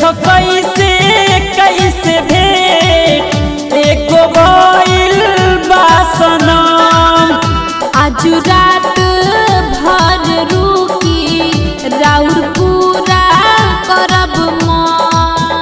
देखो कैसे कैसे भेट एको भइल बा सनम आज रात भर रुकी राउर पूरा करब मन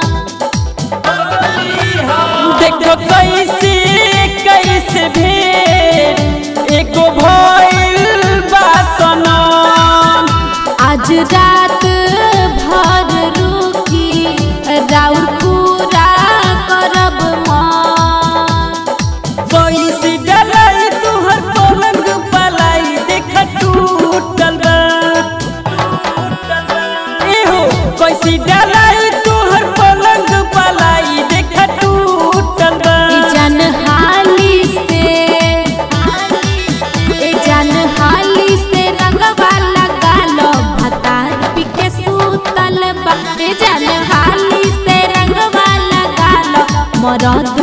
देखो कैसे कैसे भेट एको भइल बा सनम आज रात भर रुकी राउर पूरा करब मन कैसे डलाई तुहर पलंग पलाई देख टूटल बा एहो कैसे डलाई तुहर पलंग पलाई देख टूटल बा ए जान हाली से ए जान हाली से रंगवा लगा लो भतार पिके सूतल बा ए जान हाली से रंगवा लगा लो मरद